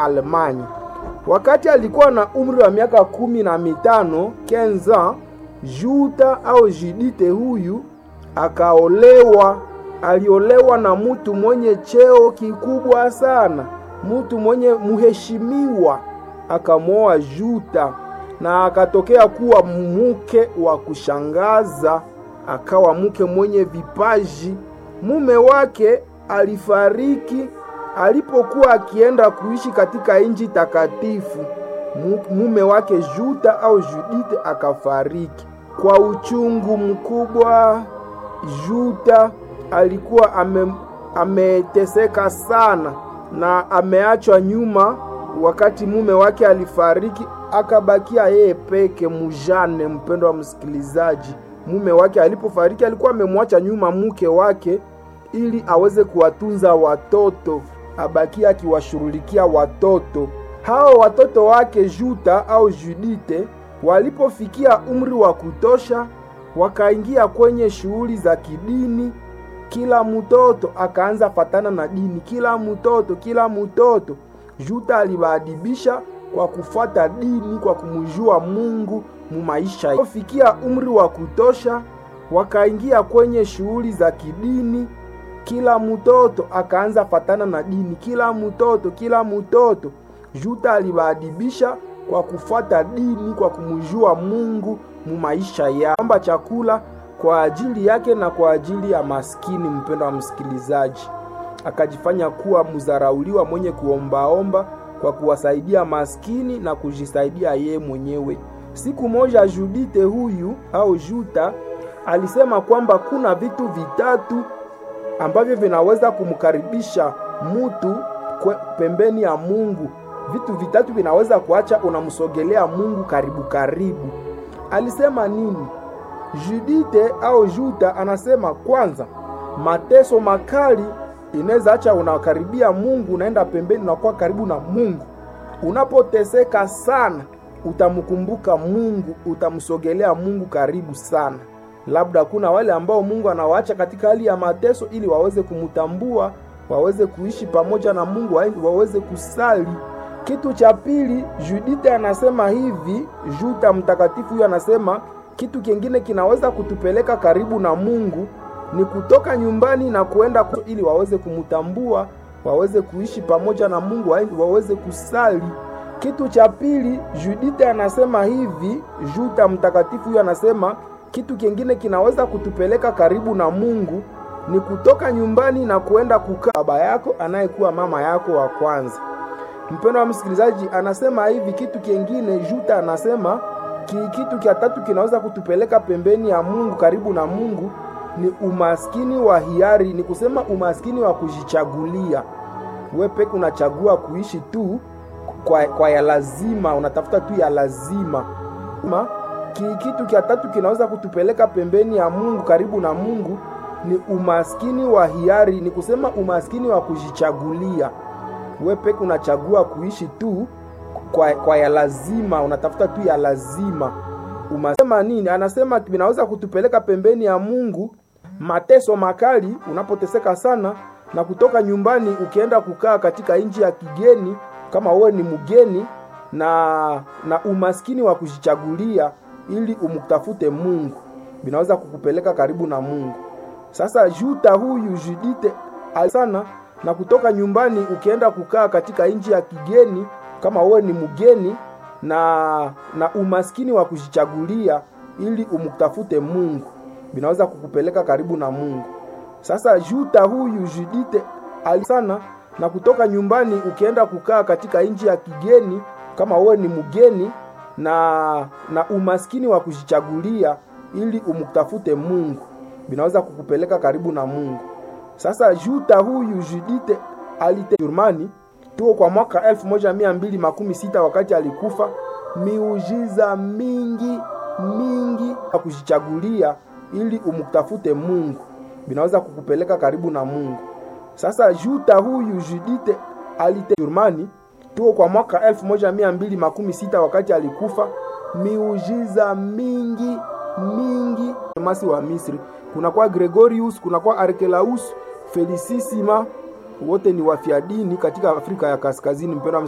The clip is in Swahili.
Alemanya. Wakati alikuwa na umri wa miaka kumi na mitano kenza, Juda au Judite huyu akaolewa. Aliolewa na mtu mwenye cheo kikubwa sana, mtu mwenye muheshimiwa, akamwoa Juda na akatokea kuwa mke wa kushangaza, akawa mke mwenye vipaji. Mume wake alifariki alipokuwa akienda kuishi katika nchi takatifu. Mume wake Juda au Judite akafariki kwa uchungu mkubwa. Juda alikuwa ame, ameteseka sana na ameachwa nyuma. Wakati mume wake alifariki, akabakia yeye peke mujane. Mpendo wa msikilizaji, mume wake alipofariki alikuwa amemwacha nyuma mke wake ili aweze kuwatunza watoto, abakia akiwashughulikia watoto hao. Watoto wake Juda au Judite walipofikia umri wa kutosha, wakaingia kwenye shughuli za kidini. Kila mtoto akaanza fatana na dini, kila mtoto kila mtoto. Juda aliwaadibisha kwa kufuata dini, kwa kumjua Mungu mu maisha. Walipofikia umri wa kutosha, wakaingia kwenye shughuli za kidini. Kila mtoto akaanza fatana na dini, kila mtoto kila mtoto. Juda aliwaadibisha kwa kufuata dini, kwa kumjua Mungu mu maisha yao, amba chakula kwa ajili yake na kwa ajili ya maskini. Mpendo wa msikilizaji, akajifanya kuwa mzarauliwa mwenye kuombaomba kwa kuwasaidia maskini na kujisaidia yeye mwenyewe. Siku moja Judite huyu au Juda alisema kwamba kuna vitu vitatu ambavyo vinaweza kumkaribisha mutu pembeni ya Mungu. Vitu vitatu vinaweza kuacha unamsogelea Mungu karibu karibu. Alisema nini? Judite au Juda anasema kwanza, mateso makali inaweza acha unakaribia Mungu, unaenda pembeni, unakuwa karibu na Mungu. Unapoteseka sana, utamkumbuka Mungu, utamsogelea Mungu karibu sana. Labda kuna wale ambao Mungu anawaacha katika hali ya mateso ili waweze kumtambua, waweze kuishi pamoja na Mungu, waweze kusali. Kitu cha pili, Judite anasema hivi, Juda mtakatifu huyu anasema kitu kingine kinaweza kutupeleka karibu na Mungu ni kutoka nyumbani na kuenda ili waweze kumtambua, waweze kuishi pamoja na Mungu, waweze kusali. Kitu cha pili, Judite anasema hivi, Juda mtakatifu huyu anasema kitu kingine kinaweza kutupeleka karibu na Mungu ni kutoka nyumbani na kuenda kukaa baba yako anayekuwa mama yako wa kwanza. Mpendo wa msikilizaji, anasema hivi kitu kingine, Juda anasema ki, kitu kia tatu kinaweza kutupeleka pembeni ya Mungu, karibu na Mungu ni umaskini wa hiari, ni kusema umaskini wa kujichagulia. Wewe peke unachagua kuishi tu kwa, kwa ya lazima, unatafuta tu ya lazima Ma, ki, kitu kia tatu kinaweza kutupeleka pembeni ya Mungu, karibu na Mungu ni umaskini wa hiari, ni kusema umaskini wa kujichagulia. Wewe peke unachagua kuishi tu kwa, kwa ya lazima, unatafuta tu ya lazima. Umasema nini? Anasema vinaweza kutupeleka pembeni ya Mungu, mateso makali, unapoteseka sana na kutoka nyumbani ukienda kukaa katika nchi ya kigeni, kama wewe ni mgeni, na na umaskini wa kujichagulia ili umtafute Mungu, vinaweza kukupeleka karibu na Mungu. Sasa Juda huyu Judite sana na kutoka nyumbani ukienda kukaa katika nchi ya kigeni, kama wewe ni mgeni, na na umaskini wa kujichagulia ili umtafute Mungu, vinaweza kukupeleka karibu na Mungu. Sasa Juda huyu Judite sana na kutoka nyumbani ukienda kukaa katika nchi ya kigeni, kama wewe ni mgeni, na na umaskini wa kujichagulia ili umtafute Mungu, vinaweza kukupeleka karibu na Mungu. Sasa Juda huyu Judite alite Jurmani tuo kwa mwaka elfu moja mia mbili makumi sita wakati alikufa. Miujiza mingi mingi ya kujichagulia ili umtafute Mungu, vinaweza kukupeleka karibu na Mungu. Sasa Juda huyu Judite alite Jurmani tuo kwa mwaka elfu moja mia mbili makumi sita wakati alikufa. Miujiza mingi mingi masi wa Misri, kunakuwa Gregorius, kunakuwa Arkelaus Felicissima, wote ni wafiadini katika Afrika ya Kaskazini. Mpendwa